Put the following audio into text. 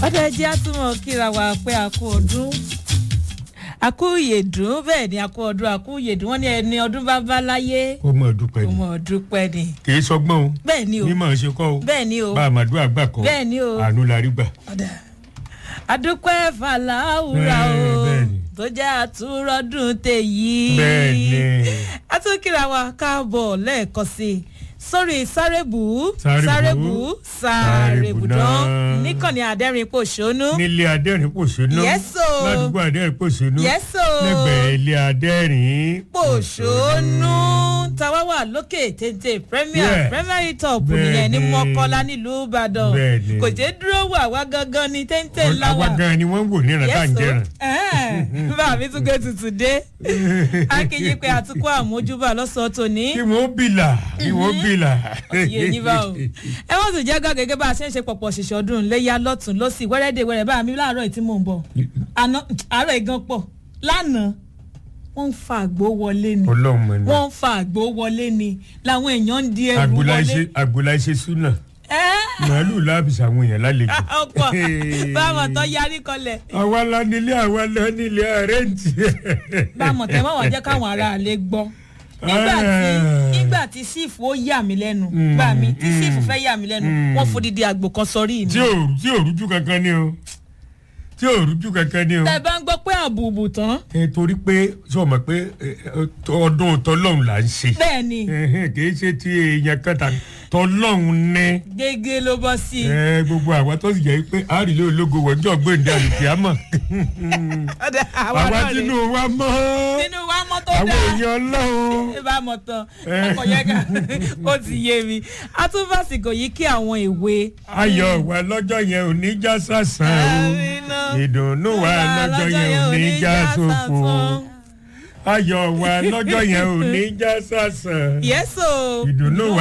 ọdọ ẹjẹ àtúmọ̀ kíra wa pé a kú ọdún a kú ìyèdún bẹ́ẹ̀ ni a kú ọdún a kú ìyèdún wọ́n ní ẹni ọdún bá bá láyé ó mọ̀ dúpẹ́ kò ni mọ̀ ọdún pẹ́ ni kì í sọgbọ́n o bẹ́ẹ̀ ni o mímọ̀ ṣe kọ́ o bẹ́ẹ̀ ni o bá a máa dún àgbà kọ́ Bẹ́ẹ̀ ni o. àánú la rí gbà. ọ̀dà adúpẹ́ fàlàwùrà o Bẹ́ẹ̀, bẹ́ẹ̀ ni. tó jẹ́ àtúrọ́dún tèyí bẹ́ẹ̀ ni àtúnkìrà wa káàbọ̀ lẹ́ẹ̀kan sí i sórí sárébù Sárébù, sárébù Sárébù sárébùdán náà. níkànnì àdẹ́rìn pòṣónú nílé adẹ́rìn pòṣónú Yes, o. ládùúgbò adẹ́rìn pòṣónú Yes, o. lẹ́gbẹ̀ẹ́ ilé adẹ́rìn pòṣónú táwa wà lókè téńté premier Yeah. premier top Bẹ́ẹ̀ nìyẹn ní ni. mọ́kọ́lá nílùú ìbàdàn Bẹ́ẹ̀ ni. kò jẹ́ dúró wà wá gangan ní téńté ńlá àwa wà. gan ni wọ́n ń wò ní ìrántá ń jẹrán. bá mi tún gbé tutù dé akéyí pé àtúkọ àmójúbà lọ́sọ̀ọ́ tòní kí wọ́n bìlà kí wọ́n bìlà. yé yín bá o ẹ wọ́n sì jẹ́ gán gẹ́gẹ́ bá a ṣe ń ṣe pọ̀pọ̀ ṣìṣọ́ ọdún léyà lọ́tún lọ́sì wẹ́rẹ́dẹ̀ wẹ́rẹ́ bá mi láàárọ̀ yìí tí mò ń bọ̀ àná àárọ̀ ìgan pọ̀ lánàá wọ́n ń fa àgbo wọlé ni ọlọ́run mọ̀ ní. wọ́n ń fa àgbo wọlé ni làwọn èèyàn ń di ẹrù àgbòlá wọlé. iṣẹ́ àgbòlá iṣẹ́ súnà ẹ́ màálù láàbìsì àwọn èèyàn lálejò. ọ̀pọ̀ báwọn tó yarí kọlẹ̀ àwa la nílé àwa la nílé àrẹ́ǹtì. báwọn tẹ mọ́ wọ́n jẹ́ káwọn ará àlẹ́ gbọ́ nígbà tí nígbà tí sífù ó yà mí lẹ́nu gbà mí tí sífù fẹ́ yà mí lẹ́nu wọ́n fodidi àgbò kan sọrí mi. tí ò tí ò rújú kankan ni o tí ò rújú kankan ni o. tẹ bá ń gbọ́ pé àbùbù tán ẹ torí pé sọ ma pé ẹ, ẹ, ọdún tọlọ́hún là ń ṣe bẹ́ẹ̀ ni Ẹhẹ́n, kì í ṣe ti èèyàn kan tàbí tọlọ́hún ní gègé ló bọ́ sí i. ẹ, gbogbo àwa tó sì jẹ́ pé àrílẹ̀ ológo wọ́jọ́ gbèǹde àlùkìámọ̀ Ọ̀dà, àwa àwa náà rè tínú wa mọ́ nínú wa mọ́ tó àwọn dáa èèyàn ọlọ́run. ẹ bá mọ̀ tán ọkọ̀ yẹn ká ó ti yé mi a tún fàsìkò yìí kí àwọn èwe. ayọ̀ wa lọ́jọ́ yẹn ò ní já sàsàn Àmínà. o ìdùnnú wa lọ́jọ́ yẹn ò ní já sòfò ayọ̀ wa lọ́jọ́ yẹn ò ní já sàsàn yẹ́sọ̀ ìdùnnú wa